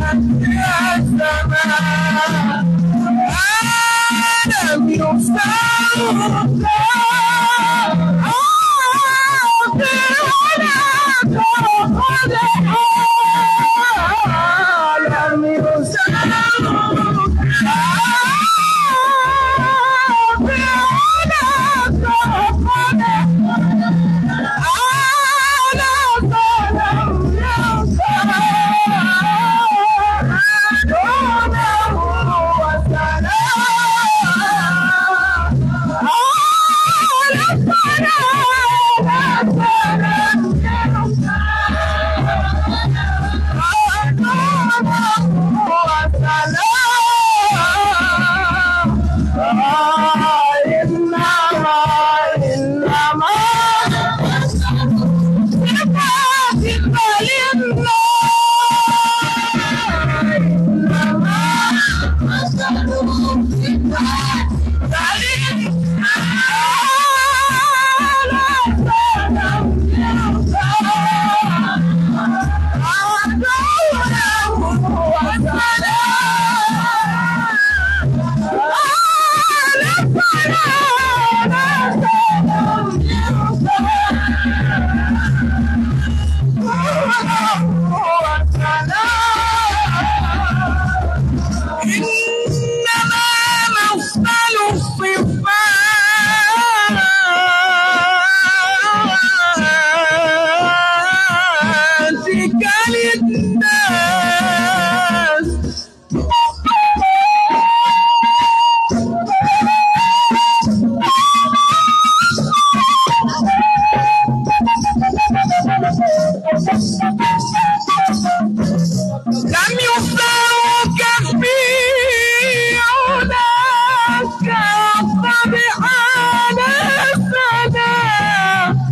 يا سماء ألم يسمى لم إنما مثل صفاتك للناس لم يفرق في هناك طبعان السلام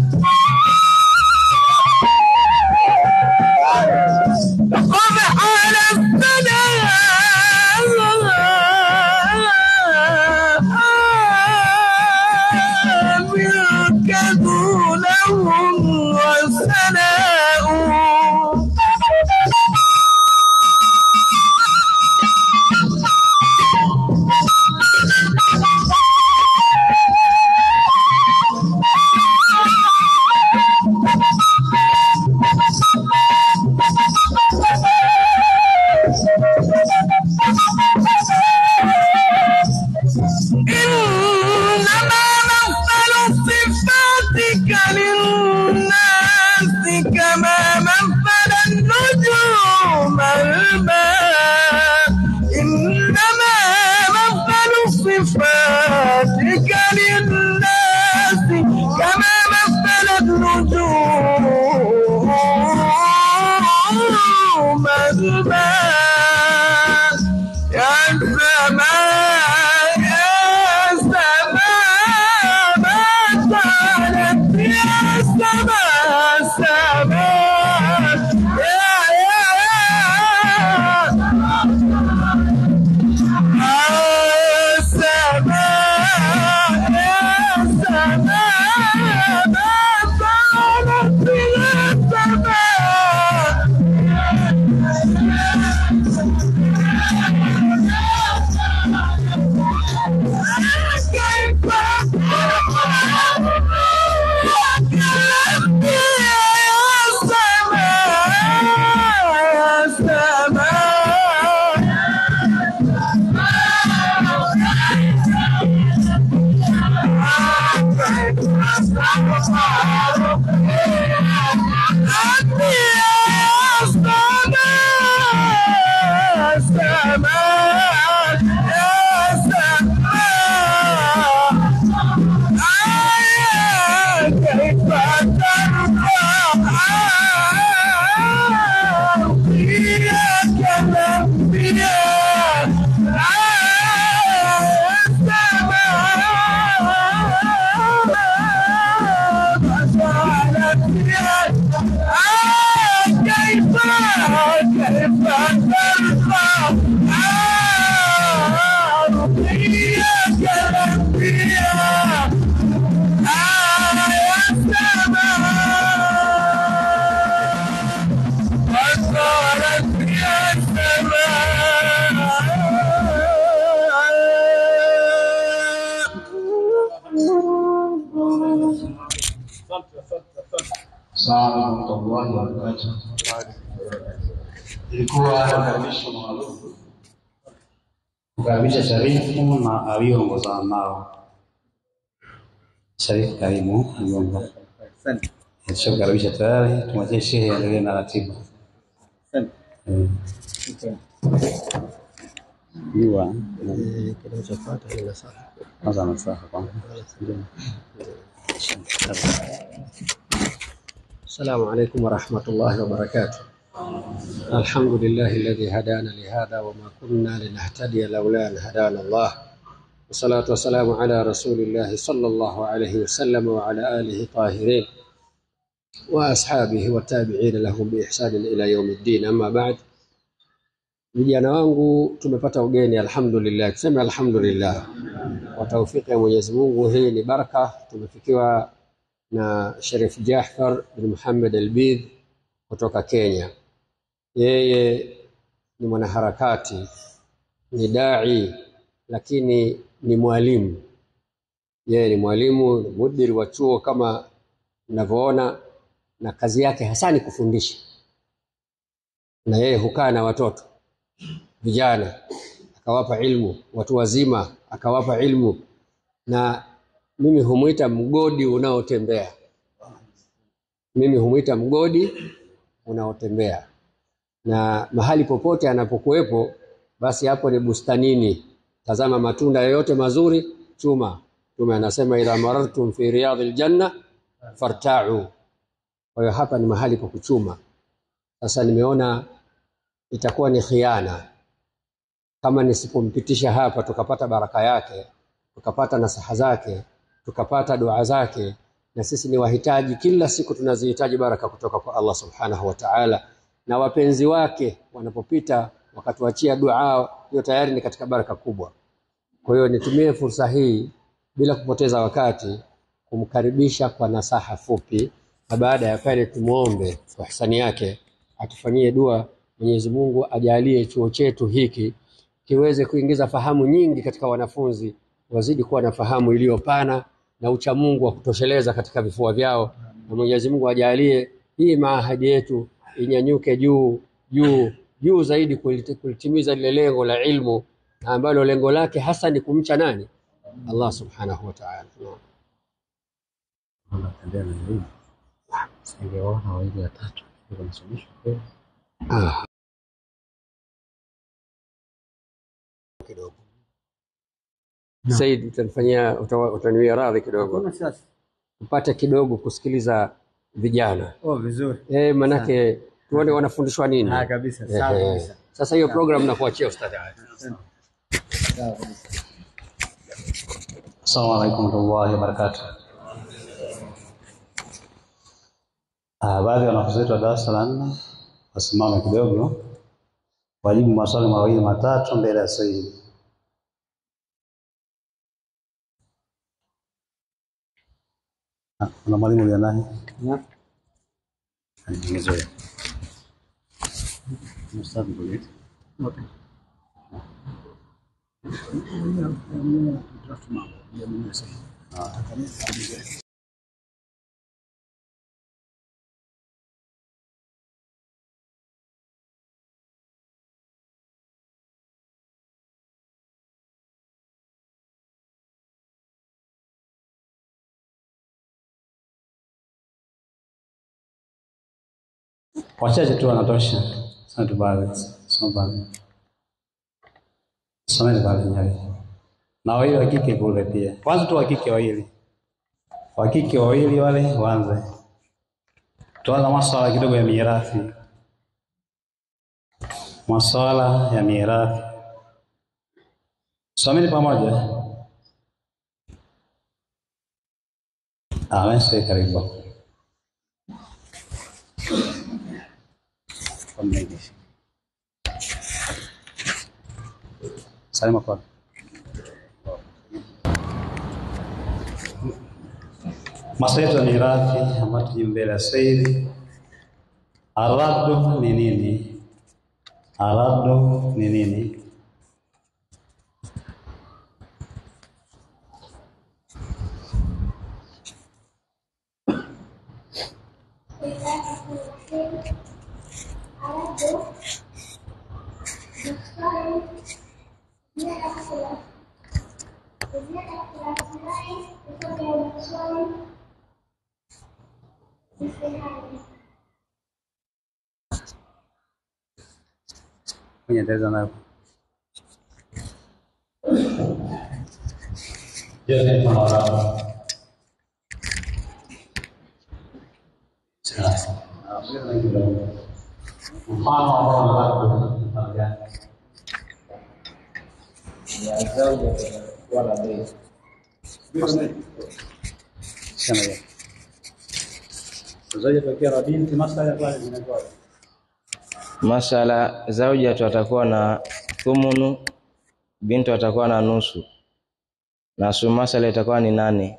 طبعان السلام يركض لهم والثناء إنما مثل صفاتك للناس كما مثل النجوم الماء إنما مثل صفاتك للناس كما مثل النجوم الماء يا سماء يا سماء ما زالت يا سماء سماء يا يا يا سماء يا سماء ما زالت يا سماء Salamu warahmatullahi wabarakatuh. Ilikuwa makaribisho maalum kukaribisha Sharifu na aliyoongozana nao. Sharifu, karibu mgongo. Tushakukaribisha tayari, tumwachie shehe aendelee na ratiba. Eh. Jua kwanza nasaha kwanza. السلام عليكم ورحمة الله وبركاته الحمد لله الذي هدانا لهذا وما كنا لنهتدي لولا أن هدانا الله والصلاة والسلام على رسول الله صلى الله عليه وسلم وعلى آله طاهرين وأصحابه والتابعين لهم بإحسان إلى يوم الدين أما بعد vijana wangu tumepata ugeni alhamdulillah tuseme alhamdulillah kwa taufiki ya Mwenyezi Mungu hii ni baraka tumefikiwa na Sharif Jafar bin Muhammad Albid kutoka Kenya yeye ni mwanaharakati ni dai lakini ni mwalimu yeye ni mwalimu ni mudiri wa chuo kama mnavyoona na kazi yake hasa ni kufundisha na yeye hukaa na watoto vijana akawapa ilmu, watu wazima akawapa ilmu, na mimi humwita mgodi unaotembea. Mimi humwita mgodi unaotembea, na mahali popote anapokuwepo, basi hapo ni bustanini. Tazama matunda yoyote mazuri, chuma. Mtume anasema idha marartum fi riyadhil janna fartau. Kwa hiyo hapa ni mahali pa kuchuma. Sasa nimeona itakuwa ni khiana kama nisipompitisha hapa tukapata baraka yake tukapata nasaha zake tukapata dua zake na sisi ni wahitaji kila siku tunazihitaji baraka kutoka kwa Allah subhanahu wa ta'ala na wapenzi wake wanapopita wakatuachia dua hiyo tayari ni katika baraka kubwa kwa hiyo nitumie fursa hii bila kupoteza wakati kumkaribisha kwa nasaha fupi na baada ya pale tumuombe kwa hisani yake atufanyie dua Mwenyezi Mungu ajalie chuo chetu hiki kiweze kuingiza fahamu nyingi katika wanafunzi, wazidi kuwa na fahamu iliyopana na uchamungu wa kutosheleza katika vifua vyao, na Mwenyezi Mungu ajalie hii maahadi yetu inyanyuke juu juu juu zaidi kuliti- kulitimiza lile lengo la ilmu na ambalo lengo lake hasa ni kumcha nani? Allah subhanahu wa ta'ala. Naam. Singeona wawili watatu wanasomeshwa kweli. Ah. kidogo Said, utanifanyia uta- utaniwia radhi kidogo upate kidogo kusikiliza vijana Oh, vizuri. eh, manake tuone wanafundishwa nini. Ah, kabisa. Sawa Eh, kabisa. Sasa hiyo program nakuachia ustadhi. Assalamu alaikum warahmatullahi wabarakatuh. Ah, baadhi ya wanafunzi wetu wa darasa la nne wasimame kidogo wajibu maswali mawili matatu mbele ya Sayyid. Ah, Kuna mwalimu ulio naye? Nimezoea. Mstari mbili. Wachache tu wanatosha. Sasa tu baadhi. Soma baadhi. Someni baadhi nyali. Na wawili wa kike kule pia. Kwanza tu wa kike wawili. Wa kike wawili wale waanze. Tuanza maswala kidogo ya mirathi. Maswala ya mirathi. Someni pamoja. Amen, sasa karibu. Wameishi. Salima kwa. Maswala yetu ya mirathi ambayo tuji mbele ya Saidi. Aradu ni nini? Aradu ni nini? Kwenye endeleza nayo. Yote kwa Waarabu. Sasa. Mfano ambao nataka mfano gani? Sema hiyo. Zaidi tokea na binti masala ya kwanza zinakuwa. Masala zaujatu atakuwa na thumunu, bintu atakuwa na nusu, na su masala itakuwa ni nane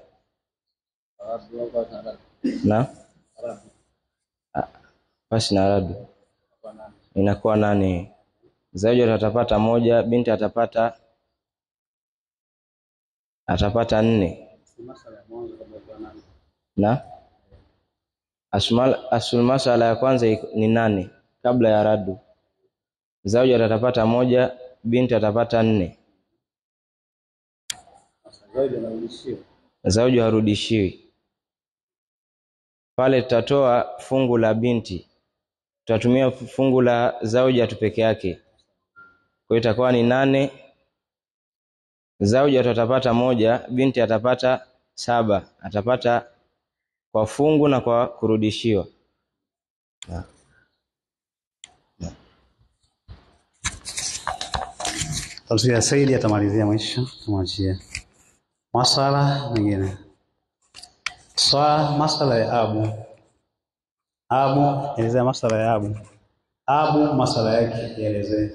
na Ah, basi na radu inakuwa nane. Zaujatu atapata moja, binti atapata atapata nne Masala ya mwanzo kabla ya nani? na asmal asul masala ya kwanza iko- ni nane kabla ya radu. Zauja atapata moja, binti atapata nne. Zaidi anarudishiwa. Zauja harudishiwi pale. Tutatoa fungu la binti, tutatumia fungu la zauja tu peke yake, kwa hiyo itakuwa ni nane. Zauja tu atapata moja, binti atapata saba, atapata kwa fungu na kwa kurudishiwa. Tafsiri Saidi atamalizia mwisho, tumwachie masala mengine. Swa masala ya abu. Abu, elezea masala ya abu. Abu, masala yake yaelezee.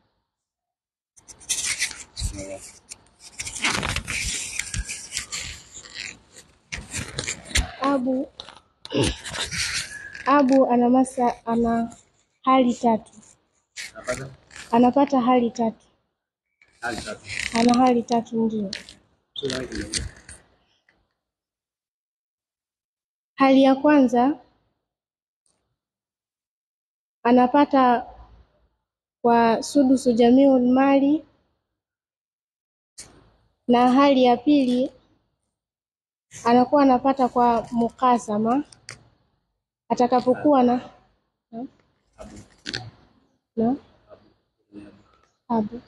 Abu Abu ana masa, ana hali tatu, anapata hali tatu, ana hali tatu ndio. Hali ya kwanza anapata kwa sudusu jamiul mali, na hali ya pili anakuwa anapata kwa mukasama atakapokuwa na na, na abu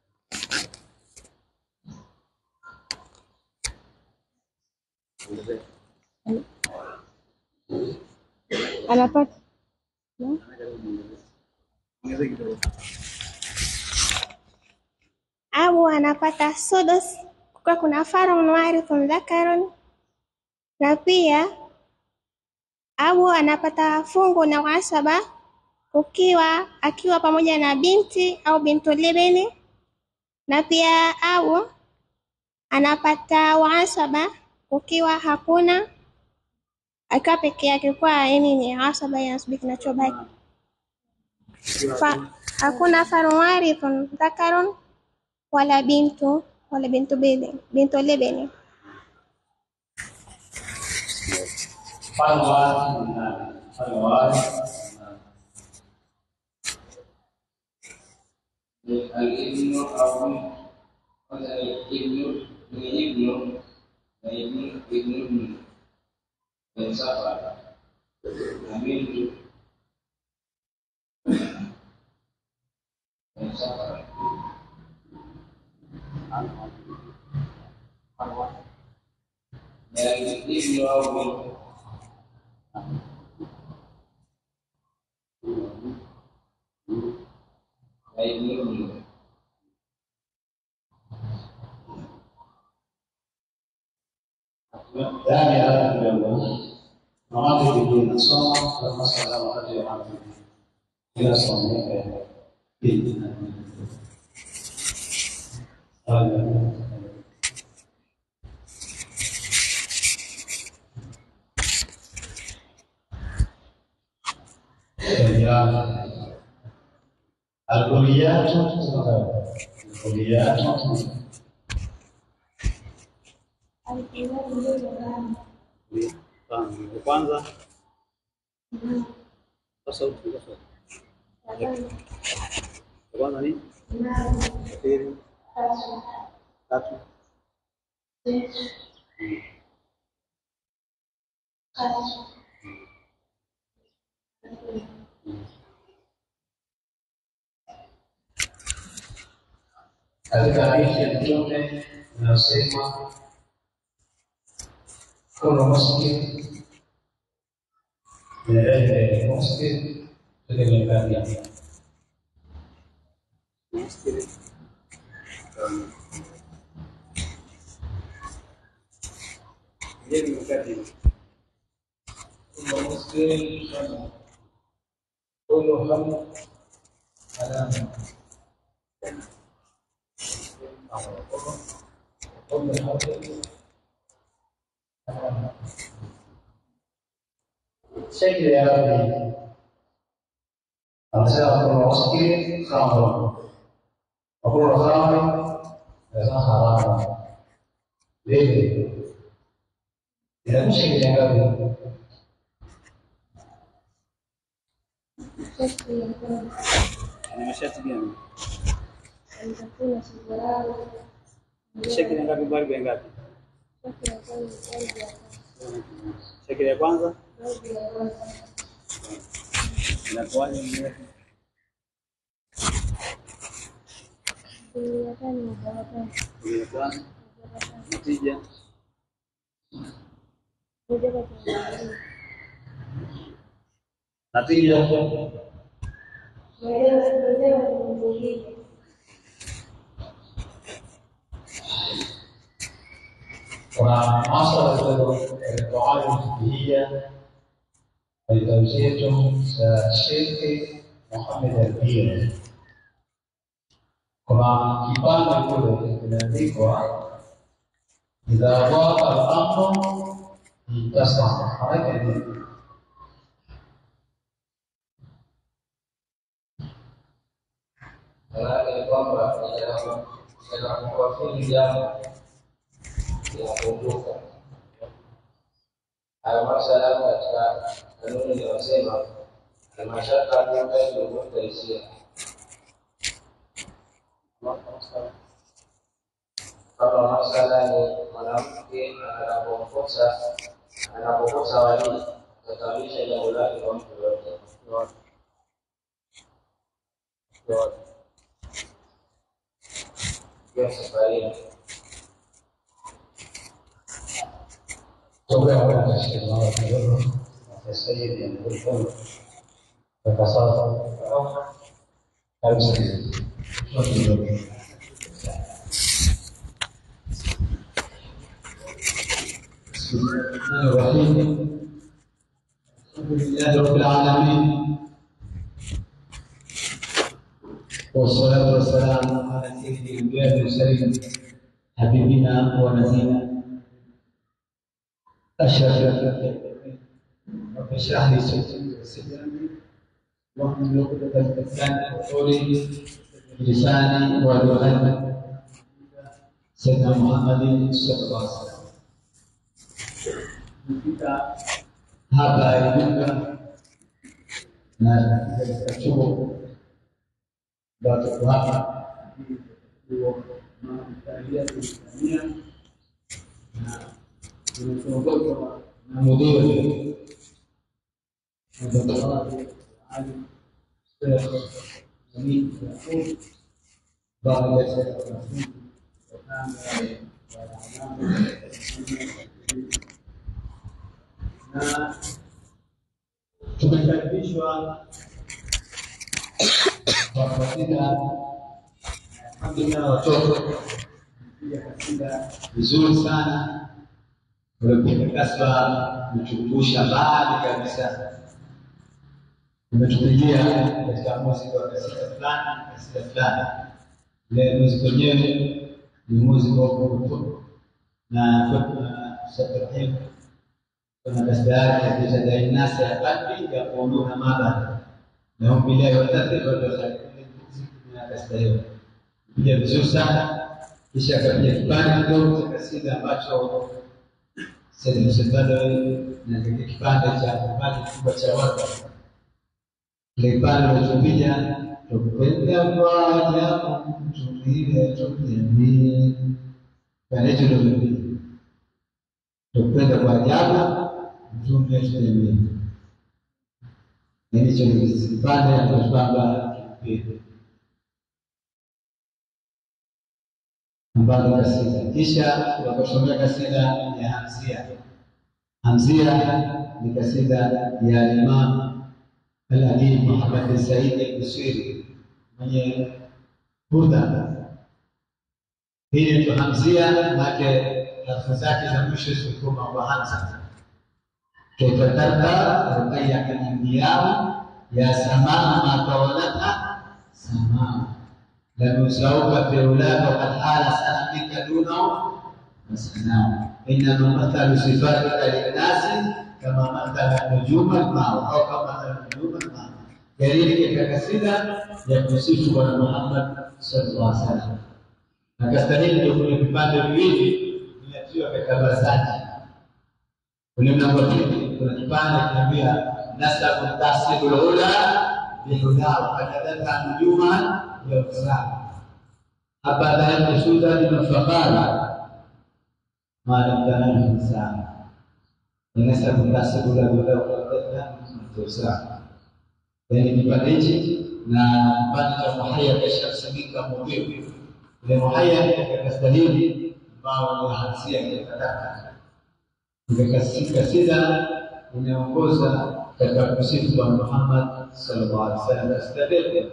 anapata na, Abu anapata sudus kukiwa kuna farun warithun dhakarun, na pia Abu anapata fungu na uhasaba kukiwa akiwa pamoja na binti au bintu libni, na pia Abu anapata uhasaba kukiwa hakuna akiwa peke yake, kwa yani ni hasaba yanasubiri kinachobaki fa, hakuna farun warithun dhakarun wala bintu wala bintu bili bintu libni. Mfano wa watu ni nani? Mfano wa watu ni nani? Al-ibnu au kwanza ni ibnu ni ibnu na ibnu ibnu ibnu ni safa na bintu ni safa na ibnu au bintu na ibnu ibnu Ndani ya hapa kidogo mawake bidii nasoma kwa masala wakati wa hapo. Ila somo yake bidii na الكليات الكليات kwanza sasa sasa kwanza ni pili tatu katika hadithi ya Mtume inayosema kuna muslim milele muslim tegemekati كل مسلم خمر كل خمر علامة كل خمر شكل يا ربي أرسل كل مسلم خمر وكل خمر ليس حراما ليه؟ إذا مش شكل يا ربي Shati ya kwanza Ni mashati gani? nitakula suruali. Shekeli ngapi balbu ngapi? Shati ya kwanza balbu ya kwanza. Shekeli ya kwanza Balbu ya kwanza. inakuwaje mrefu? Kumi na tano na baratani. Kumi na tano. Natija Moja kwa Tanzania. natija Maelezo maelezo ni mwingine. kuna masala yaliyotoa fikiria kitabu chetu cha Sheikh Muhammad Al-Biri. Kuna kipande kule kimeandikwa idha waqa al-amru intasama. Maana ni Maanake ni kwamba inakuwafili jambo linapunguka. Hayo masala katika kanuni inayosema almashaka tukailumuta hisia kama masala ni mwanamke anapokosa anapokosa walii atakamilisha jambo lake kwa mtu yoyote hiyo safarini toka kwa Sheikh Muhammad kidogo na Sayyid Al-Bukhari kwa sasa kabisa بسم الله الرحمن الرحيم الحمد لله رب العالمين والصلاة والسلام على سيد الأنبياء والمرسلين حبيبنا ونبينا أشرف رب اشرح لي صدري ويسر لي أمري واحلل عقدة من لساني وقولي بلساني ولغتي سيدنا محمد صلى الله عليه وسلم Kufika hapa Iringa na katika chuo ambacho tuko hapa chuo maandalia Tanzania na tumeongozwa na mudiri Ali Amin Yakub baada ya wanafunzi na tumekaribishwa kwa kasida alhamdulillah watoto pia kasida vizuri sana ulipiga kaswa umetukumbusha mbali kabisa umetupigia katika muziki wa kasida fulani kasida fulani ile muziki wenyewe ni muziki wa kurutu na Ibrahim kuna kasida yake akitadai nasa ya qalbi yaquluna ma bada na hum billahi wa tadriba na kasida hiyo pia vizuri sana kisha akapiga kipande kidogo cha kasida ambacho Said Msebado na kile kipande cha kipande kikubwa cha watu kile kipande unachopiga tukupenda kwa ajabu tulie tuliamini kana hicho ndio kipiga tukupenda kwa ajabu mtume tuliamini na hicho ni kipande ambacho kwamba kipiga ambayo ni kasida, kisha wakasomea kasida ya Hamzia. Hamzia ni kasida ya Imam Al-Adib Muhammad bin Said al-Busiri mwenye Burda. Hii ndio Hamzia, maana harfu zake za mwisho zilikuwa kwa Hamza. Kaifa tarda ruqayyaka al-anbiya ya samaa ma tawalata samaa lam yusauka fi ulaka qad hala sanamika dunahu masana inna mathalu sifatika linnasi kama mathala nujuma al-ma' au kama mathala nujuma al-ma' Jadi katika kasida ya kusifu Bwana Muhammad sallallahu alaihi wasallam. Na kasida hii ndio kwenye vipande viwili vinatiwa katika basaji. Kwenye mlango wa pili kuna kipande kinaambia nasabu tasibul ula bihuda kadadaka nujuma ya usra. Abada yakusuda limafakara malam tanam insan. Nasabu tasibul ula bihuda kadadaka usra. yani kipande hichi na kipande cha muhaya kishasamika mudhiu ile muhaya katika kasida hili ambao ni hansia katakataka kasida inaongoza katika kusifu Bwana Muhammad sallallahu alaihi wasallam kasida hili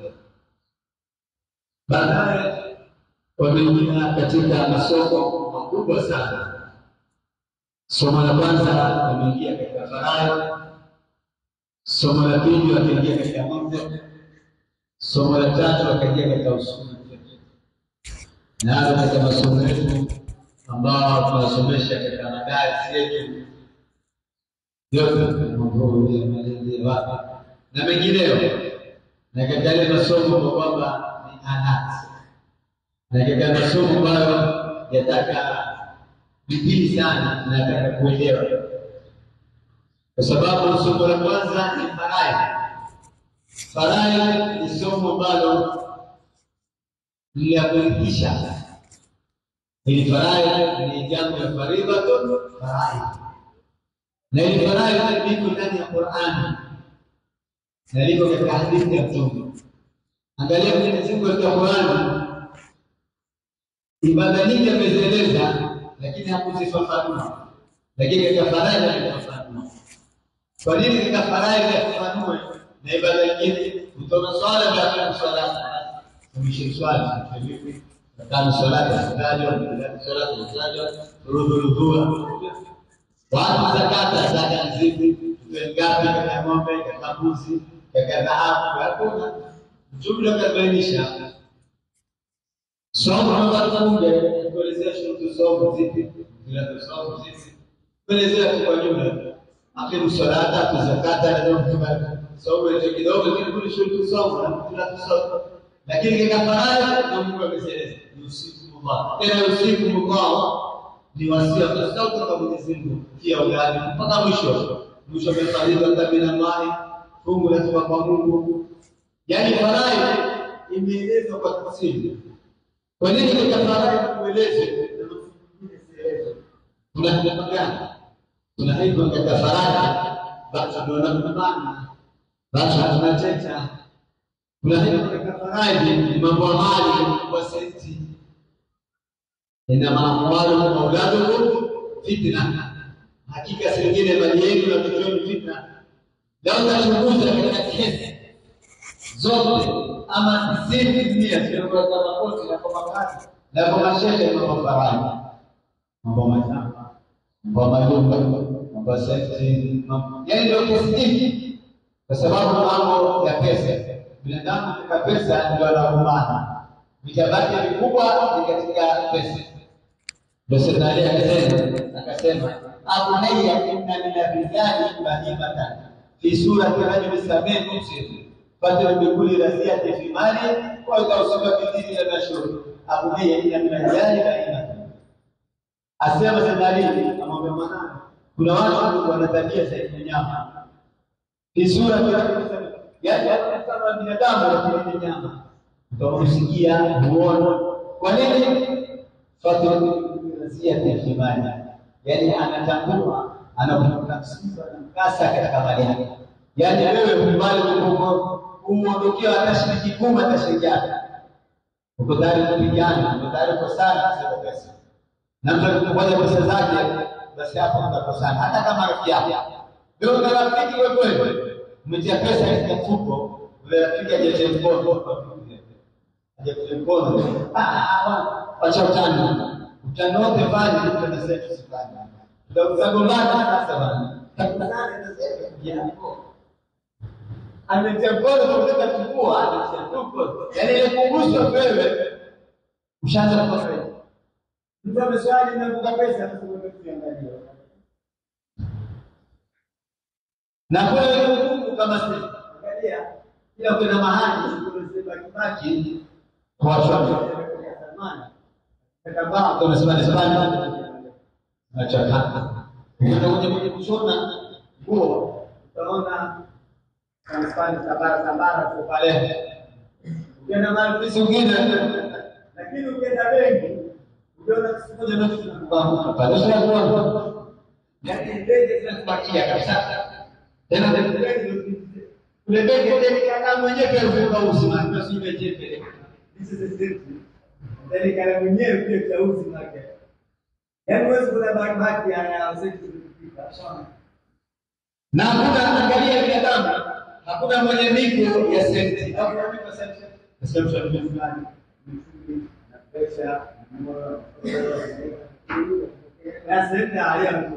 baadaye wameingia katika masomo makubwa sana somo la kwanza wameingia katika faraja Somo la pili wakaingia katika mantiq, somo la tatu wakaingia katika usuli. Nalo katika masomo yetu ambao tunasomesha katika madarasa yetu yote maudhui ya malezi ya wapi na mengineyo, na katika yale masomo kwa kwamba ni anati, na katika masomo ambayo yataka bidii sana na yataka kuelewa kwa sababu somo la kwanza ni faraidhi. Faraidhi ni somo ambalo ni la kurithisha. Hili faraidhi ni jambo ya faridhatun faraidhi, na hili faraidhi liko ndani ya Qur'ani na liko katika hadithi ya Mtume. Angalia Mwenyezi Mungu katika Qur'ani, ibada nyingi amezieleza, lakini hakuzifafanua, lakini katika faraidhi amefafanua. Kwa nini katika faraidhi yafafanue na ibada nyingine? Kutoka swala bila swala kumishi swala vipi? Kama swala zitajwa, swala zitajwa, furudhu rudhua, watu zakata zaka zipi, tuwe ngapi katika ng'ombe, katika mbuzi, katika dhahabu, hakuna jumla kabainisha. Somo namba moja kuelezea shurutu somo zipi, zile somo zipi, kuelezea kwa jumla aqimu salata tu zakata na ndio kama somo hicho kidogo kile shurutu somo na kila tusoma lakini katika faraja na Mungu ameseleza ni usiku mubaya tena usiku mubaya ni wasia kwa kwa Mwenyezi Mungu kia ugani mpaka mwisho mwisho amefaridha tabina mali fungu la toka kwa Mungu yani faraja imeelezwa kwa tafsiri kwa nini katika faraja kueleze kuna kuna gani tunaitwa katika faraja basi tunaona mabana basi tunacheka tunaitwa katika faraja ni mambo mali kwa senti ina maamwalu na auladukum fitna hakika singine mali yenu na mtoto wenu fitna lau tachunguza katika kesi zote ama tisini mia zinakuwa kama koti na kwa makazi na kwa mashehe mambo faraja mambo mashamba mambo majumba mambo safety yaani ndio kesi nyingi kwa sababu mambo ya pesa binadamu katika pesa ndio anaumana vitabaki vikubwa ni katika pesa ndio serikali akasema akasema abunayya inna min rijali bahimatan fi surati rajuli samin mufsid fadl bi kulli rasiyati fi mali wa tawsifa bi dini al mashhur abunayya inna min rijali bahimatan asema serikali amwambia mwanangu kuna watu wana tabia za nyama fi surati rajuli samin yaani kama binadamu lakini ni nyama utakusikia huona kwa nini fatrazia tehimani yaani anatambua anakuta msiba na mkasa katika mali yake yaani wewe mbali uondokewa hata shilingi kumi hata shilingi yake uko tayari kupigana, uko tayari kukosana kwa pesa, na mtu akikupokonya pesa zake, basi hapo mtakosana, hata kama rafiki yako. Leo una rafiki wewe kweli, umetia pesa katika mfuko, ule rafiki hajatia mkono, hajatia mkono, acha utani, utani wote pale, mtu anasema tusifanye, tutagombana sasa bana, tutakutana nasema ametia mkono kutoka kifua, ametia mkono, yaani ile kugusa wewe ushaanza kukosa. Mtu ameswali na kuka pesa, anasema tuangalie na kule Mungu kama sisi angalia, ila kuna mahali kuna kibaki kwa watu wa zamani kama tunasema ni sana nachaka ndio kwenye kwenye kushona nguo utaona kanifanya sabara sabara kwa pale ukienda mahali zingine lakini ukienda benki ukiona siku moja na kitu kinakuanguka pale sio kwa yaani ndege zinakubakia kabisa tena kule benki ndege kama mwenyewe pia ufunga uzima ndio sio jepe this is the safety ndege kama mwenyewe pia cha uzima wake yaani wewe kuna bahati ya safety kufika sawa na hakuna angalia binadamu hakuna mwenye miko ya senti hakuna miko ya senti nasema mtu ana fulani na pesa na senti haya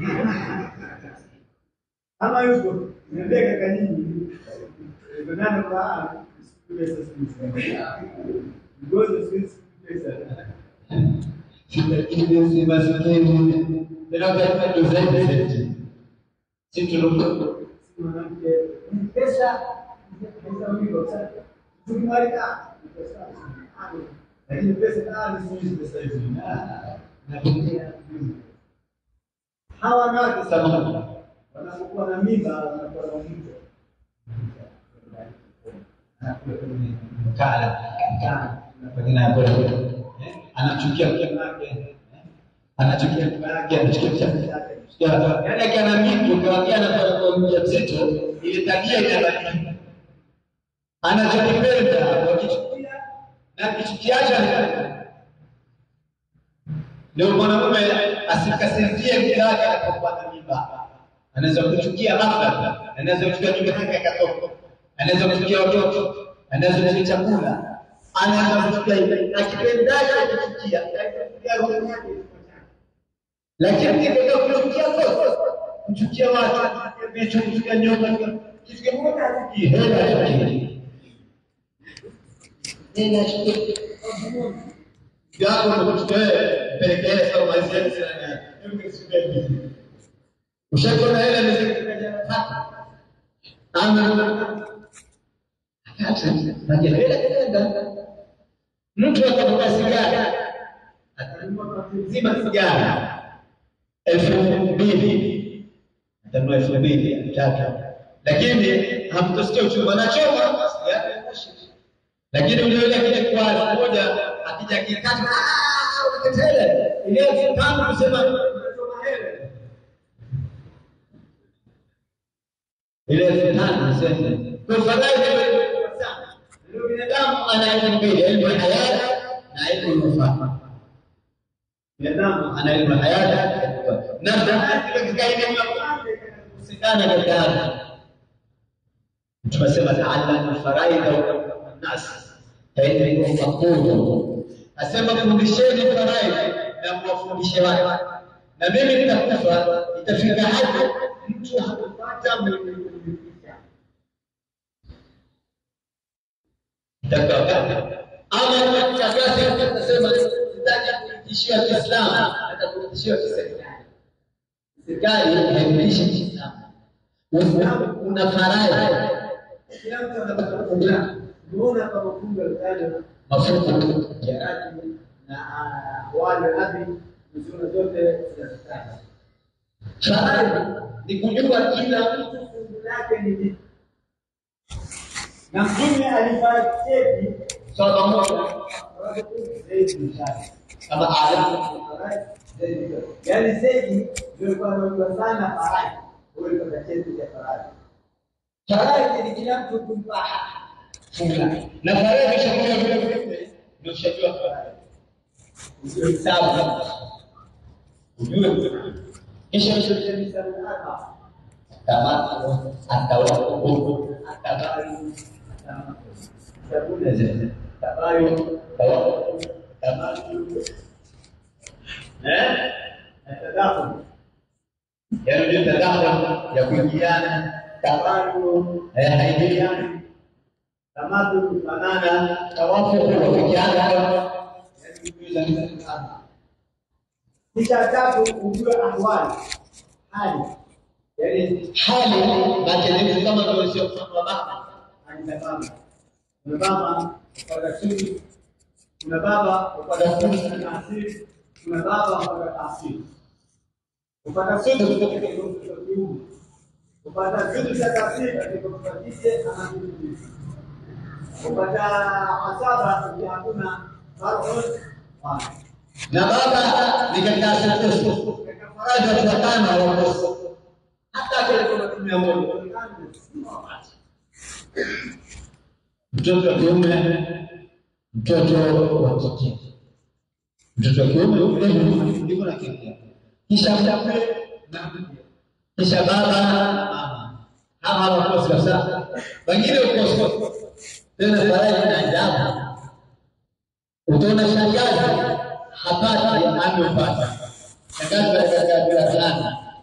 ama yuko nimebeka kanini ndio kwa pesa sisi ngozo sisi pesa Lakini maskini ndio kwa ndio zaidi senti si tulikuwa mwanamke pesa pesa mingi sana tukimarika pesa lakini pesa kali sisi pesa hizi na kutumia hawa wanawake samani wanapokuwa na mimba wanakuwa na mimba kala kala pengine hapo anachukia mke wake anachukia mke wake anachukia mke wake yaani akiana mimba ukiwaambia anakuwa mjamzito ile tabia inabadilika anachokipenda wakichukia na kichukiacha ndio mwanamume asikasirikie mke wake anapopata mimba anaweza kuchukia ghafla anaweza kuchukia nyumba yake akatoka anaweza kuchukia watoto anaweza kuchukia chakula anaweza kuchukia akipendacho akichukia lakini kitaka kuchukia kosa kuchukia watu vitu kuchukia nyoka kitu kimoja hakiki hela hela yako ndio kuchukia pelekea sawa maisha yako Ushakuwa hela ni ama mtu akavuta sigara atanunua zima sigara elfu mbili atanunua elfu mbili elfu tatu lakini hamtosikia uchungu anachoma lakini ule ule akija kwa elfu moja akija kikata ukatele ile elfu tano kusema ile elfu tano kusema kwa fadhali ndio binadamu ana elimu mbili elimu ya hayati na elimu ya ufahamu binadamu ana elimu ya hayati na hayati katika elimu ya kwanza kusikana katika ardhi tunasema taalamu faraidha wa nas fainakum maqulu asema fundisheni faraidha na mwafundishe watu na mimi nitakufa itafika hapo mtu hakupata mwenye ama takasa nasema sitaki kuitishia Kiislamu hata kuitishia kiserikali. Serikali haimtishi Kiislamu. Uislamu una faraja. Kila mtu anataka kufunga. Unaona kama funga litaja mafungu ya radi na wale abi zuna zote zinazotaka. Faraja ni kujua kila mtu fungu lake ni lipi na mtume alifariki swala moja kama alamu yaani Zedi ndio alikuwa anajua sana faraji, huyo alipata cheti cha faraji. Faraji ni kila mtu kumpa funga na faraji shakuwa vile vile ndio ushajua faraja. Ujue hesabu, ujue kisha ushajua hesabu hapa kama atawapo huko atabari sabuni zile tabayo tawapo tabayo eh atadafu yaani ndio tadafu ya kuingiana tabayo eh haingiliani tamatu kufanana tawafu kufikiana yaani kujuza sana kisha tatu ujue ahwali hali yaani hali makelele kama ndio sio kwa baba anasema kuna baba kwa sisi kuna baba kwa sisi na asili kuna baba kwa asili kupata sisi kutoka kwa kiume kupata sisi cha asili katika kufatishe anajibu kupata asaba ndio hakuna farq na baba ni katika asili katika faraja ya tano wa hata kile kuna tumia moja mtoto wa kiume mtoto wa kike mtoto wa kiume yule ndiko na kike kisha mtape na kisha baba na mama hawa wako sasa wengine uko tena faraja na ajabu utaona shangazi hapati amepata shangazi katika kabila fulani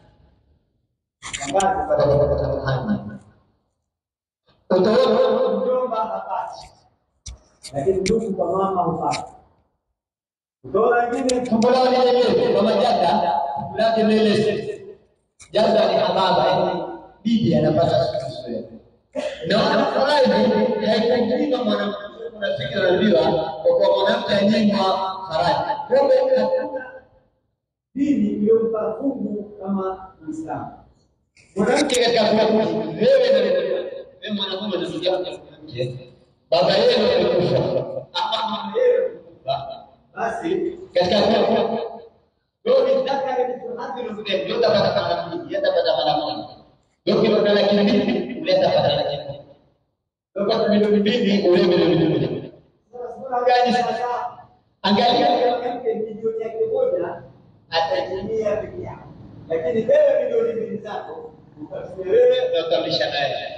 utaona mjomba hapati, lakini ndugu kwa mama hupata. Utaona wengine tumbo lao lile kwa majada lake lile jada ni hababa, yani bibi anapata siku na wanafurahi haikujiba mwanamke unafiki anaambiwa kwa kuwa mwanamke anyimwa faraja. Kwa hiyo hakuna dini iliyompa fungu kama Uislamu mwanamke katika kuabudu wewe na wewe mwanamume na ndugu yako mwanamke baba yenu amekufa ama mama yenu amekufa basi katika kuabudu wewe ni dhakari ni hadhi ndio ndio utapata mara mbili utapata mara moja ndio kilo na laki mbili uleta pata laki mbili ndio kwa milioni mbili ule milioni mbili angalia sasa angalia mwanamke milioni yake moja atatumia peke yake lakini wewe milioni mbili zako utatumia wewe na utalisha naye.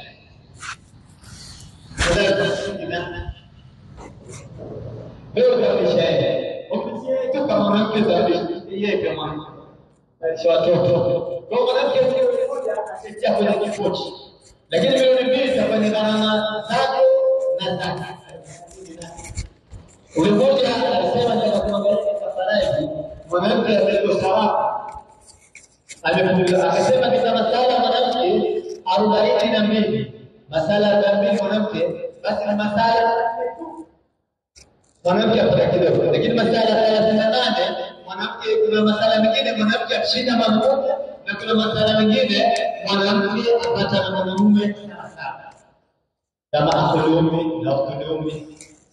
Wewe utalisha yeye. Ofisi yetu kama mwanamke zaidi yeye kama mwanamke. watoto. Kwa mwanamke mmoja atatetea kwenye kipochi. Lakini milioni mbili itafanya gharama zako na zake. Ule mmoja alisema nataka kuangalia katika mwanamke aliyeko sawa amefunga akasema katika masala mwanamke arobaini na mbili masala arobaini mbili mwanamke basi ni masala mwanamke apata kidogo, lakini masala thelathini na nane mwanamke, kuna masala mengine mwanamke akishinda mwanaume na kuna masala mengine mwanamke apata na mwanamume sawasawa, kama akulume na ukulume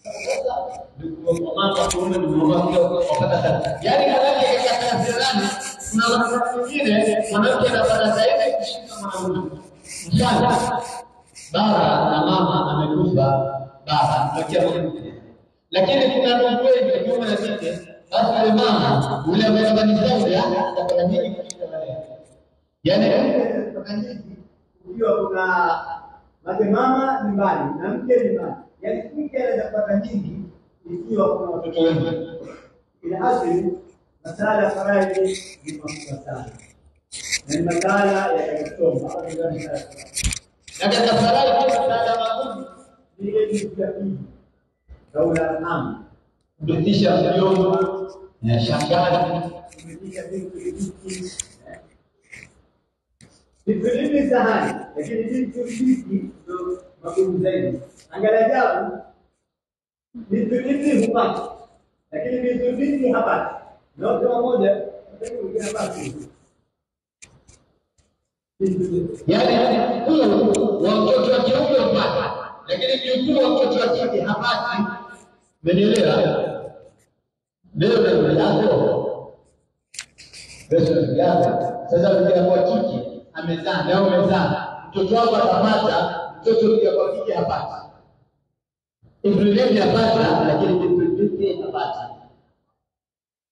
mama kiume ni mama wapata sana, yaani mwanamke katika thelathini na nane kuna wakati mwingine mwanamke anapata zaidi kushinda mwanamume. Mfano, baba na mama amekufa baba tokea mwanamke, lakini kuna ndugu wengi kiume na kike, basi yule mama yule ambaye baba ni zaidi atapata nyingi kushinda wale. Yaani kutoka nyingi ukiwa kuna make mama nyumbani na mke nyumbani, yaani mke anaweza kupata nyingi ikiwa kuna watoto wengi. Ila asili masala ya faraidhi ni makubwa sana na ni masala yatakayosoma hapa ndani ya na katika faraidhi masala magumu ni ile kitu ya pili daula am kurithisha mjomba na shangazi kurithisha vitu hivi vitu hivi sahani lakini vitu hivi ndio magumu zaidi angalia ajabu vitu hivi hupata lakini vitu hivi hapati na wote wamoja mwingine hapati yaani mkuu wa mtoto wa kiume hupata lakini mkuu wa mtoto wa kike hapati umenielewa leo na ndugu yako Yesu ndugu yako sasa ndugu yako wa kike amezaa na wewe umezaa mtoto wako atapata mtoto ndugu yako wa kike hapati Ibrahim yapata lakini vitu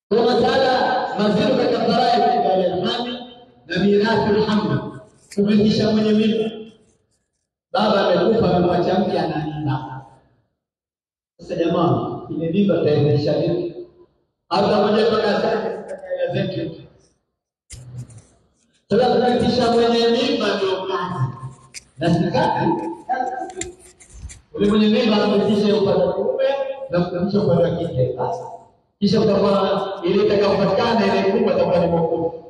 Kwa masala mazito katika faraidhi baada ya hamli na mirathi ulhamli, kumrithisha mwenye mimba. Baba amekufa, amemwacha mke ana mimba. Sasa jamaa, ile mimba tairisha vipi? Hata moja kwa gazeti sasa kurithisha mwenye mimba ndio kazi na serikali ule mwenye mimba ametisha upande wa kiume na kutamsha upande wa kike. Sasa kisha utakuwa ile itakayopatikana ile kubwa itakuwa ni mwokovu,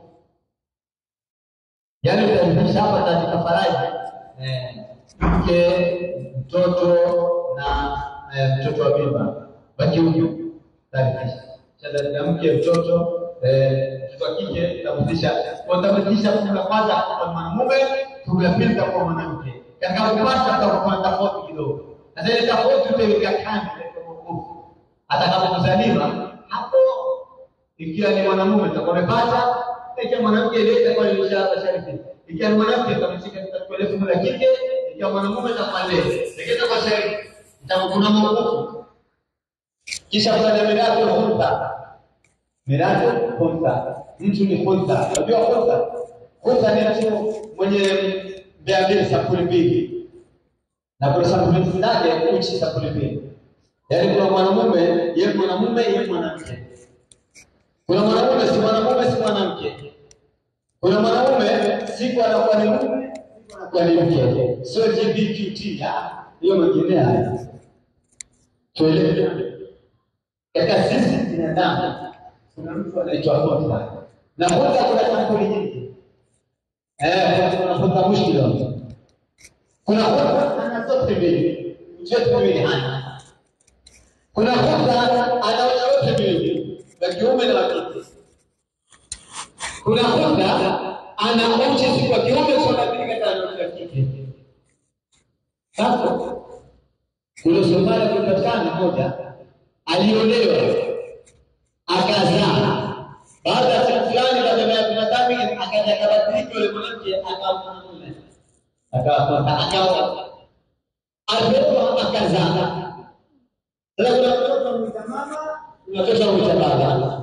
yaani utarithisha hapa katika faraja eh, mke, mtoto na eh, mtoto wa mimba wa kiume utarithisha cha mke, mtoto eh, mtoto wa kike utamrithisha, utamrithisha fungu la kwanza kwa mwanamume, fungu la pili kwa mwanamke. Katika kupata kutakuwa na tofauti kidogo. Sasa ile tofauti utaiweka kando katika wokovu. Atakapozaliwa hapo, ikiwa ni mwanamume itakuwa amepata, ikiwa mwanamke ile itakuwa imeshasharifi. Ikiwa ni mwanamke itamshika katika ile fungu la kike, ikiwa mwanamume itakuwa ile. Ikiwa itakuwa sharifi, itakuwa kuna wokovu. Kisha kuna mirathi hulta. Mirathi hulta. Mtu ni hulta. Unajua hulta? Hulta ni mtu mwenye mbea mbili sampuli mbili na kuna sampuli zake uchi sampuli mbili yaani kuna mwanamume ye mwanamume ye mwanamke kuna mwanamume si mwanamume si mwanamke kuna mwanamume siku anakuwa ni mume siku anakuwa ni mke sio gbqt hiyo mengine haya tuelewe katika sisi binadamu kuna mtu anaitwa hota na hota kuna sampuli nyingi Eh, kuna hota mushkila. Kuna hota ana zote mbili. Zote mbili hana. Kuna hota ana wote mbili. Wa kiume na wa kike. Kuna hota ana uchi si kwa kiume sio na kike kana wa kike. Sasa kuna Somalia kupatikana moja aliolewa akazaa baada ya siku fulani baada ya miaka mitatu akaja akabadilika yule mwanamke akawa mwanamume akawa akawa alipokuwa akazaa sasa kuna mtoto mwita mama kuna mtoto mwita baba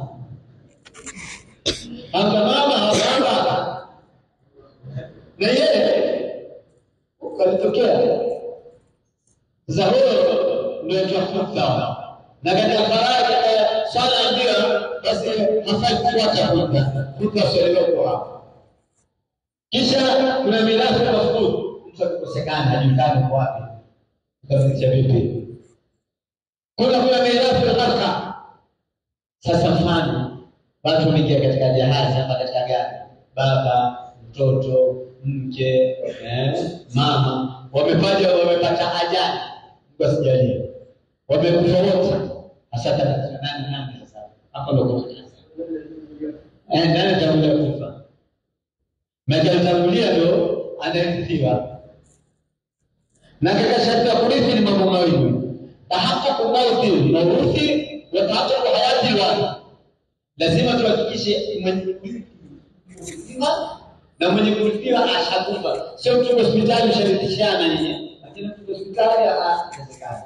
hata mama hata baba na yeye ukalitokea sasa huyo ndio tunafuata na katika faraja swala ndio basi hafai kufuata huko huko asielewe hapo. Kisha kuna mirathi ya mafudu, mtu akikosekana hajulikani kwa wapi, utafikisha vipi? Kuna kuna mirathi ya harka. Sasa mfano watu wameingia katika jahazi hapa katika gari, baba, mtoto, mke, eh, mama wamepaja wamepata ajali, Mungu asijalie, wamekufa wote. Sasa nani nani sasa hapo ndo kuna eh, nani atakuja kufa? Maana alitangulia ndo anarithiwa. Na katika sharti ya kurithi ni mambo mawili, tahaqqaqu mauti mauthi wa tahaqqaqu hayati wa lazima tuhakikishe mwenye kurithiwa na mwenye kurithiwa ashakufa, sio mtu hospitali usharithishana nyinyi, lakini mtu hospitali haiwezekani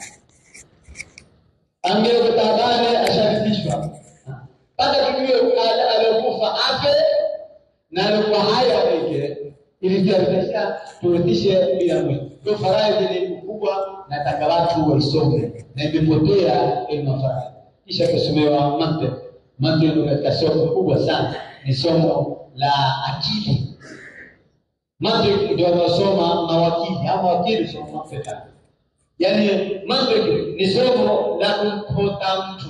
angekutabane asharithishwa baada tujue aliokufa afe na aliokuwa hai aweke ili tuarisha turithishe bila mwisho. Ndio faraidhi ni kubwa, nataka watu waisome na imepotea elimu faraidhi. Kisha tusomewa mantiq. Mantiq ndio katika somo kubwa sana, ni somo la akili. Mantiq ndio wanaosoma mawakili au mawakili soma mantiq yaani mantiki ni somo la kumpota mtu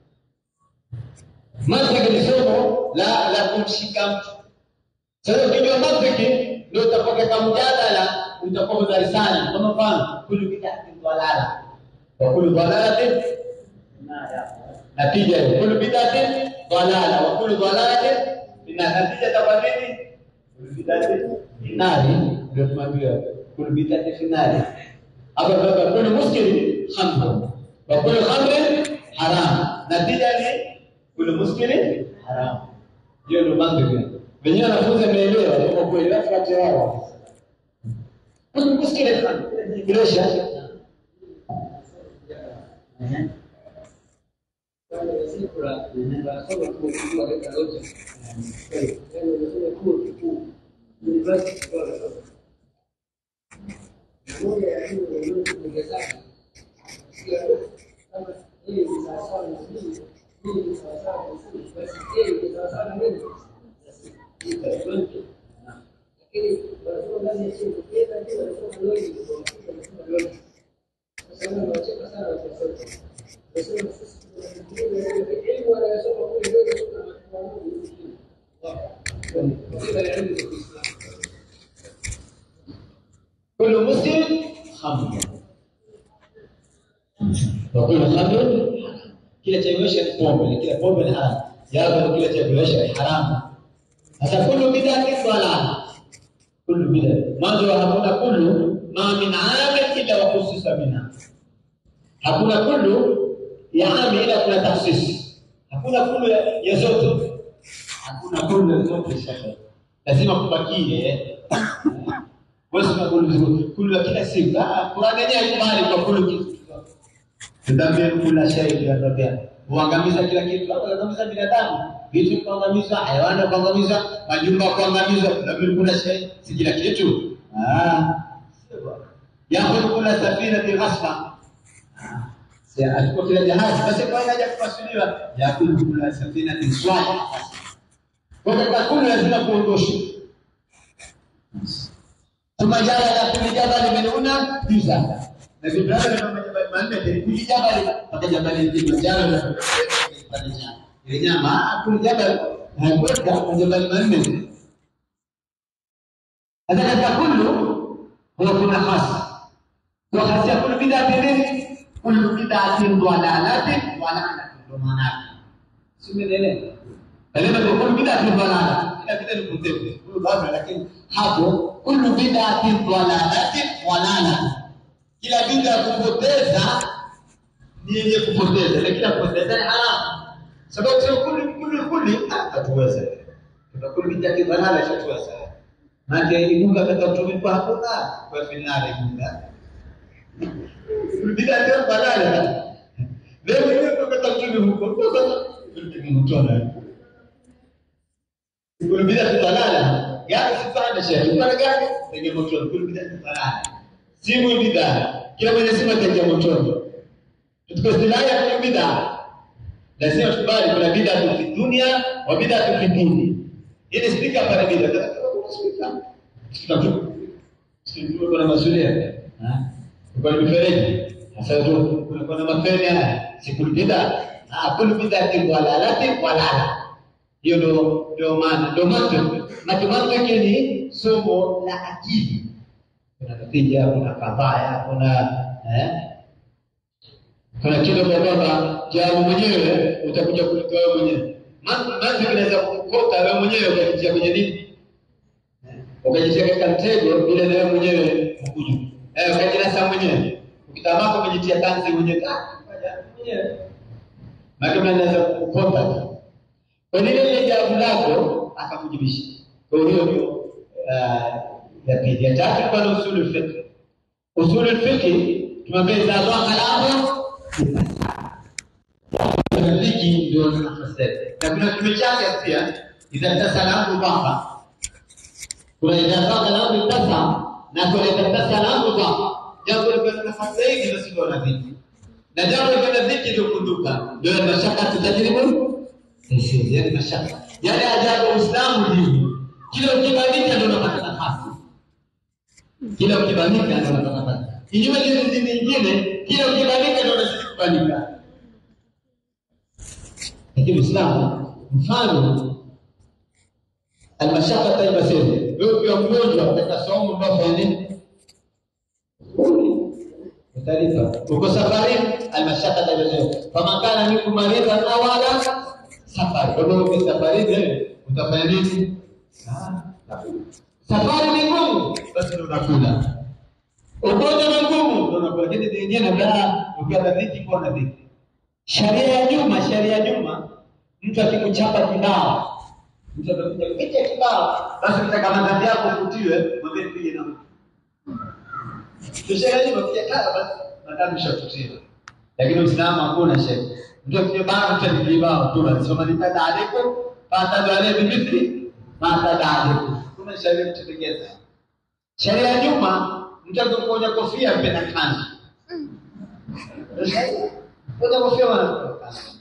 mantiki ni somo la la kumshika mtu sasa ukijua mantiki ndio utapokeka mjadala utakuwa darasani kwa mfano kulu bid'ati dhalala wa kulu dhalalatin natija hiyo kulu bid'ati dhalala wa kulu dhalalatin ina natija itakuwa nini kulu bid'ati finali ndio tumeambiwa kulu bid'ati finali hapa baba kule muskili khamr wa kule khamr haram natija ni kule muskili haram hiyo ndio mantiki wenyewe wanafunzi wameelewa kwa kweli wafuate wao kule muskili kiresha كل مسلم خمر وكل خمر kila cha kulewesha ni pombe na kila pombe ni haramu japo kila cha kulewesha ni haramu sasa kullu bid'atin dalala kullu bid'a mwanzo wa hakuna kullu ma min amin illa wa khususa minha hakuna kullu ya ami ila kuna takhsis hakuna kullu ya, ya zote hakuna kullu ya zote shekhe lazima kubakie wewe kullu kullu ya kila siku ah Qur'an yenyewe haikubali kwa kullu kitu Tudamir kula shay ya rabia. Huangamiza kila kitu, huangamiza binadamu, vitu kuangamiza, hayawani kuangamiza, majumba kuangamiza, tudamir kula shay, si kila kitu. Ah. Yakhudh kula safina bi ghasba. Si alikuwa kila jahazi, basi kwa haja kufasiriwa, yakhudh kula safina bi swali. Kwa katika kula lazima kuondosha. Thumma jala la kulli jabal minhuna juz'an. Nabi Ibrahim kama jabali manne kulli jabali mpaka jabali Kilimanjaro na kupandisha ile nyama kulli jabali hakwenda kwa jabali manne hata katika kullu huwa kuna hasa kwa hasa ya kullu bid'atin nini kullu bid'atin dalalatin wa la'natin ndo maana yake simelele kalima kwa kullu bid'atin dalala kila kitu ni kutevu huyo baba lakini hapo kullu bid'atin dalalatin wa la'natin kila bid'a ya kupoteza ni yenye kupoteza, na kila kupoteza ni haramu, sababu sio kuli kuli kuli hatuweza kuna kuli bid'a kidhalala hatuweza maana igunga katika utumi kwa hakuna kwa finali igunga kuli bid'a ndio balala leo leo kwa katika utumi huko kwa sasa kuli mtona kuli bid'a kidhalala gari sifanye shehe kwa gari ndio mtona kuli bid'a kidhalala simu bid'a kila mwenye simu ataingia motoni katika istilahi ya kwenye bid'a lazima tukubali kuna bid'a fi dunia wa bid'a fi dini ili spika pale bid'a kuna spika spika tu sio kuna masuala ha kuna mifereji sasa tu kuna kuna mafeni haya si kul bid'a ah kul bid'a dalalati walala hiyo ndio ndio maana ndio maana matumaini yake ni somo la akili kuna natija, kuna kadhaya, kuna eh, kuna kitu kwa kwamba jawabu mwenyewe utakuja kulitoa wewe mwenyewe. Manzi kinaweza kukota wewe mwenyewe ukajitia kwenye nini, ukajitia katika mtego bila na wewe mwenyewe ukuju eh, ukajinasa mwenyewe, ukitamaka umejitia tanzi mwenyewe ah, mwenyewe maana anaweza kukota tu. Kwa nini ile jawabu lako akakujibisha? Kwa hiyo ndio ya pili. Ya tatu kwa usul fiqh. Usul fiqh tumwambia idha dhaqa al-amru dhiki ndio tunafasiri. Na kuna kitu chake pia idha tasala amru dhaqa. Kuna idha dhaqa al-amru tasa na kuna idha tasala amru dhaqa. Jambo la nafasi hii ndio sio na dhiki. Na jambo la dhiki ndio kunduka. Ndio mashaka tutajaribu. Sisi yani mashaka. Yale ajabu Uislamu dini. Kila ukibadilika ndio unapata nafasi kila ukibalika ndio unapata nafasi. Kinyume cha hizi nyingine, kila ukibalika ndio unazidi kubalika. Lakini Uislamu mfano almashaka taiba sema wewe ukiwa mgonjwa katika somo ambao fanya nini? Utalipa. Uko safari almashaka taiba sema kama kana minkum maridhan aw ala safari. Kwa hiyo uko safari wewe utafanya nini? Safari ni ngumu, basi ndio unakula. Ugonjwa ni ngumu, ndio unakula. Lakini zingine baa ukiwa na dhiki kwa na dhiki. Sharia ya nyuma, sharia ya nyuma, mtu akikuchapa kibao, mtu atakuja kupiga kibao, basi mtaka madhambi yako ufutiwe, mwambie pige na mtu. Sheria ya nyuma pia kala basi madhambi shafutiwa. Lakini Uislamu hakuna sheria. ndio kile bana mtalibao tu anasema nitada alaikum fatadu alayhi bimithli ma tada alaikum kuna sheria mtendekeza sheria ya nyuma mtu akikonya kofia mpenda kanzu Kwenye kofia wana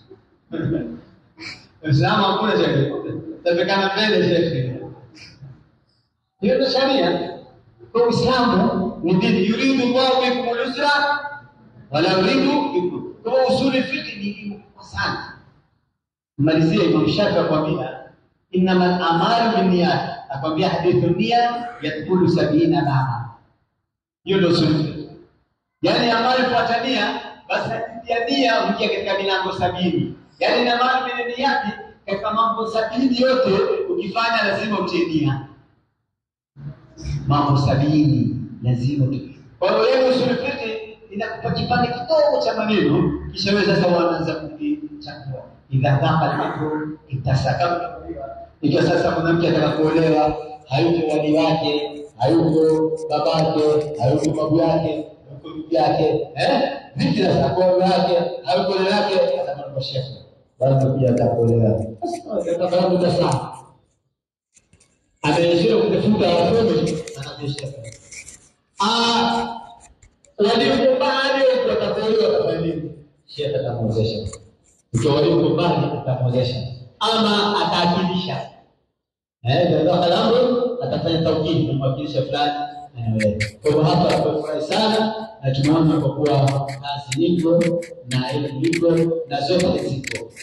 Uislamu hakuna sheria. Tapekana mbele sheria. Hiyo ndio sheria. Kwa Uislamu ni dini yuridu Allahu bikum al-usra wala yuridu bikum. Kwa usuli fiqh ni kubwa sana. Malizia Imam Shafi akwambia innama al-amalu binniyat. Akwambia hadithu nia yadkhulu sabina baba. Hiyo ndio usuli fiqh. Yaani amali fuatania basi hadithi ya nia huingia katika milango sabini. Yaani na maana mwenye niyati katika mambo sabini yote ukifanya lazima utie nia. Mambo sabini lazima utie. Kwa hiyo leo usul fiqh inakupa kipande kidogo cha maneno kisha wewe sasa uanza kukichambua. Idha dhaqa al-amru itasaka ikiwa sasa mwanamke ataka kuolewa hayuko wali wake, hayuko babake, hayuko babu yake, hayuko bibi yake, eh? Vipi sasa kwa babu yake, hayuko dada yake, atamwona kwa shekhe. Bado kuja atakuolewa. Sasa kama mtasema ameishia kutafuta watoto anajesha. Ah, walio mbali watakaolewa kama nini? Shekhe atamwezesha. Ikiwa walio mbali atamwezesha ama ataakilisha. Eh, ndio kalamu atafanya tawkili kumwakilisha fulani anaweza. Kwa hivyo hapa tumefurahi sana na tumeona kwa kuwa kazi iko na elimu iko na zote ziko.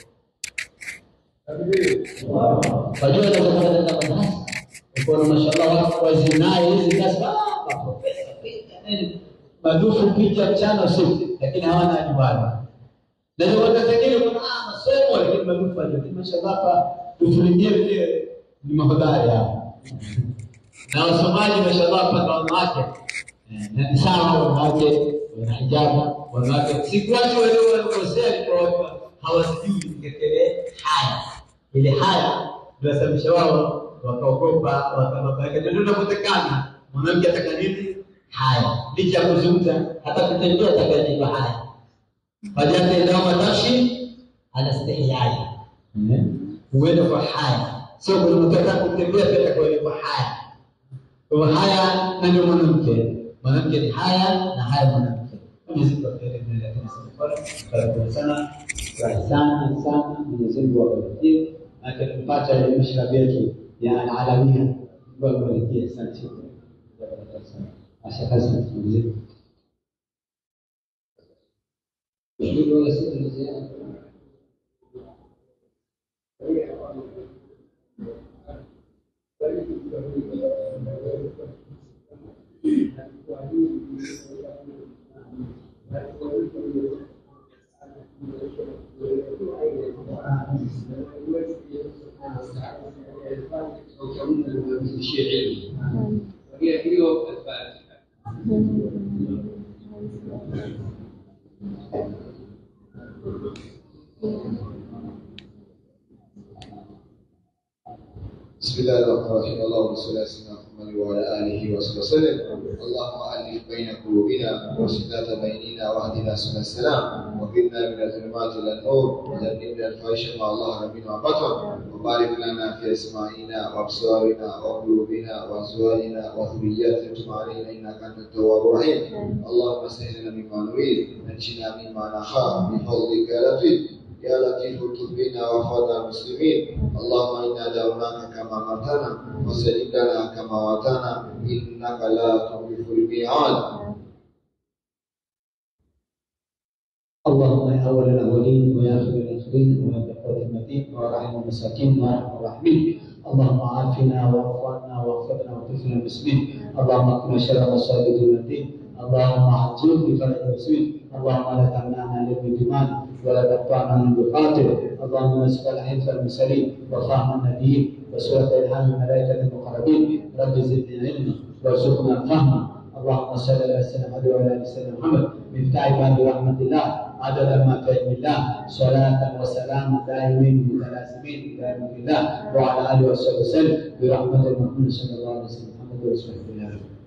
Wajua unaweza kwenda katika madarasa ukaona mashallah watu wazinaye hizi kazi ah, maprofesa nini madufu picha mchana usiku, lakini hawana ajibani. Na ndio watu wengine kuna ah, masomo lakini madufu haja. Lakini mashallah hapa dufu lingine vile ni mahodari hapa. Na wasomaji mashallah mpaka wanawake Eh, na ni sawa wanawake wana hijabu wanawake sikuwachi wale waliokosea kwa watu hawasijui katika ile haya ile haya inasababisha wao wakaogopa wakababaika ndio tunapotekana mwanamke ataka nini haya licha ya kuzungumza hata kutembea atakayejiwa haya fajata ilama tashi anastihyai huenda kwa haya sio kunataka kutembea pia kwa haya kwa haya na ndio mwanamke mwanamke ni haya na haya mwanamke Mwenyezi Mungu atujalie mbele yake na safari karibu sana furahi sana sana Mwenyezi Mungu awabariki na tukipata ile mashrabi yetu ya alalamia Mungu awabariki asante Asha kazi mzee بسم الله الرحمن الرحيم اللهم صل على سيدنا محمد وعلى اله وصحبه وسلم اللهم الف بين قلوبنا وصلات بيننا واهدنا سبل السلام وقنا من الظلمات الى النور وجنبنا الفاحشه ما ظهر منه وبطن وبارك لنا في اسماعنا وابصارنا وقلوبنا وازواجنا وذرياتنا تب علينا انك انت التواب الرحيم اللهم اسهل لنا مما نريد نجنا مما نخاف بفضلك يا لطيف يا لطيف الطف بنا وفضل المسلمين اللهم انا دعوناك كما امرتنا وسلم لنا كما وعدتنا انك لا تخلف الميعاد اللهم يا اول الاولين ويا اخر الاخرين ويا بقوة المتين وارحم المساكين وارحم الراحمين اللهم عافنا واعف عنا واغفرنا وطفنا المسلمين اللهم اكفنا شر مصائب الدين اللهم عجل بفرج المسلمين اللهم لا تمنعنا للإيمان ولا تقطعنا من بقاتل اللهم نسأل حفظ المرسلين وفهم النبيين وسورة إلهام الملائكة المقربين رب زدنا علما وارزقنا فهما اللهم صل على سيدنا محمد وعلى ال سيدنا محمد مفتاح باب رحمه الله عدد ما في علم الله صلاة وسلاما دائمين متلازمين الى يوم الله وعلى اله وصحبه وسلم برحمه المؤمن صلى الله عليه وسلم محمد رسول الله